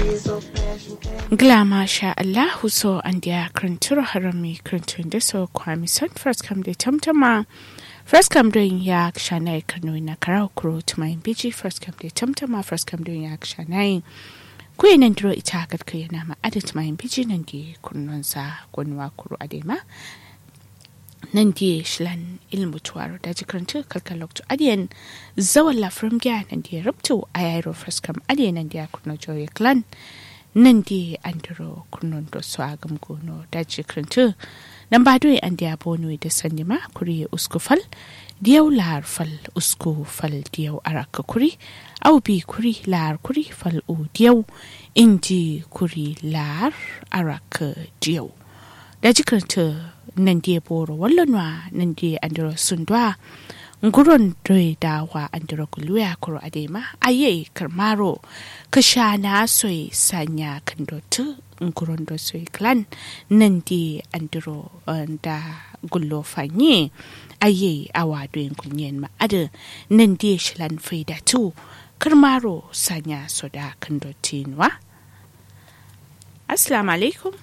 Glama sha Allahu so an dia krantur harami krantun da so kwami son first come da tamtama first come doing ya shanai kano na karau kuro tumayin biji first come da tamtama first come doing ya shanai kuyi nan duro ita ga kai na ma ada tumayin biji nan di kunnon sa gonwa kuro adema nan di shilan ilmu tuwaro da jikrantu kalkaloktu adiyan zawan lafrim gya nan di rubtu ayayro first come adiyan nan di kunno joye clan nan di andiro kunnon do so agam gono daji krintu nan ba doy andi abonu da sandi ma kuri usku fal diyaw lar fal usku fal diyaw araka kuri au bi kuri lar kuri fal u diyaw inji kuri lar araka diyaw daji krintu nan di boro wallonwa nan di andiro sundwa nguron doi dawa andiro kuluya kuro adema aye karmaro kashana soy sanya kandotu nguron do soy clan nan di andiro da gullo fanye aye awa doin kunyen ma ada nan di shilan faida tu karmaro sanya soda kandotinwa assalamu alaikum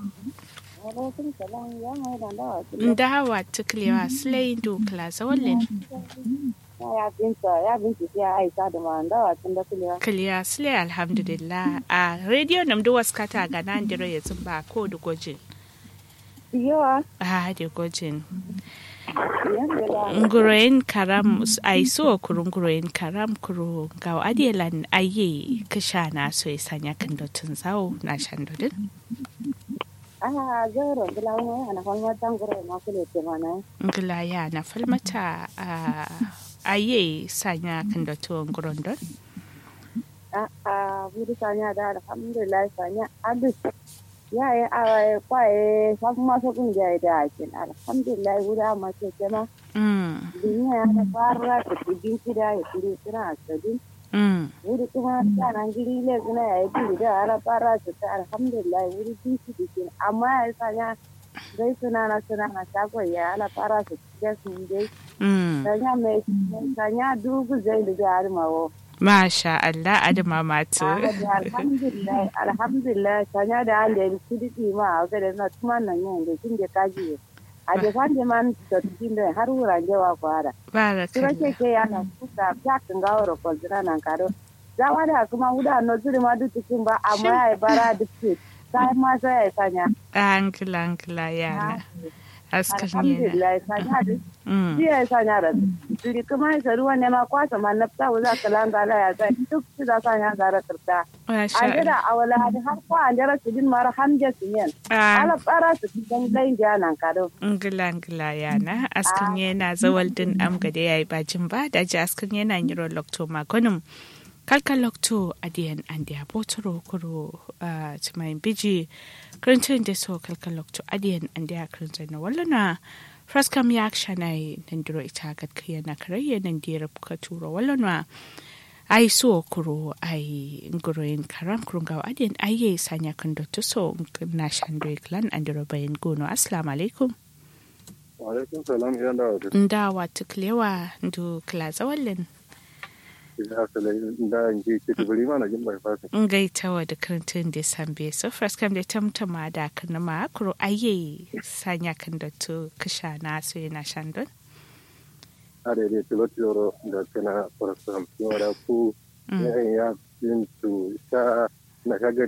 ndawa tuklewa silai dukla zawallin ya binta ya binta ya aisha da ma ndawa tun da kulewa kiliya silai alhamdulillah a radio nam du waskata ga nan diro ya zumba ko da gojin yawa a da gojin nguroyin karam ai so kurun nguroyin karam kuro ga adielan aye kisha na so ya sanya kan dotun zawo na shan dodin Ah, zero gila wani ana kwan wata ngoro ma kule ce mana. ngila ya na falmata a aye sanya kan dotun nguron don Ah, ah, budi sanya da alhamdulillah sanya abis. Ya yi awa kwaye sabu masu kungiya da akin alhamdulillah budi amma ce ce ma. mm Duniya ya da fara ta kudin kida ya kudi suna asadin. mm Wuri kuma tsanan giri le suna ya yi kudi da ala fara su ta alhamdulillah wuri bin su bikin amma ya sanya dai suna na suna na shagon ya ala fara su ta sun dai. mm Sanya mai sanya dubu zai da jihar mawo. masha Allah adama matu Alhamdulillah, alhamdulillah, sanya da an da su diki ma a gada na tuma nan yin da kin da kaji. A da fan da man da cikin da har wuran jawa kwara. Tura ke barakallah ke yana kuka fiyakin gawar kwalzina nan karo. Zawa da kuma wuda no zuri ma duk cikin ba amma ya yi bara duk ce. Sai ma sai ya sanya. ankila ankila yana askar yana Alhamdulillah, sanya da mm jiya ya sanya da duri kuma ya ruwa ne ma kwasa ma na fita za ka langala ya zai duk su za sanya gara kirta. masha an jira Allah a wala hadi har ko an jira su din mara hamje su yen Ah, ala tsara su dan dai nan kado ngila ngila yana askan yana zawal din am gade yayi bajin ba da ji askan yana yiro lokto magonum kalka lokto adiyan andi abotoro kuro ah, tumayin biji krantun da so kalka lokto adiyan andi a krantun na wallana fraskam ya akshanai nan diro ita gad kiyana karayya nan dira ka turo wallana ai so kuro ai nguroin karam kurun gawa adiyan aye sanya kan dotto so na shandoi clan andiro bayan gono assalamu alaikum Alaikum salam ya da wata ndawa tuklewa ndu klaza wallen ya sala da in ji ki tubuli mana jin bai fasa. ngaitawa da karantun da sambe so first kam da tamtama da kan ma kuro aye sanya kan da to kasha na so yana shandon Are dai tilot yoro da kana farasam yora ku Mm. ya ya yin tu sha na kaga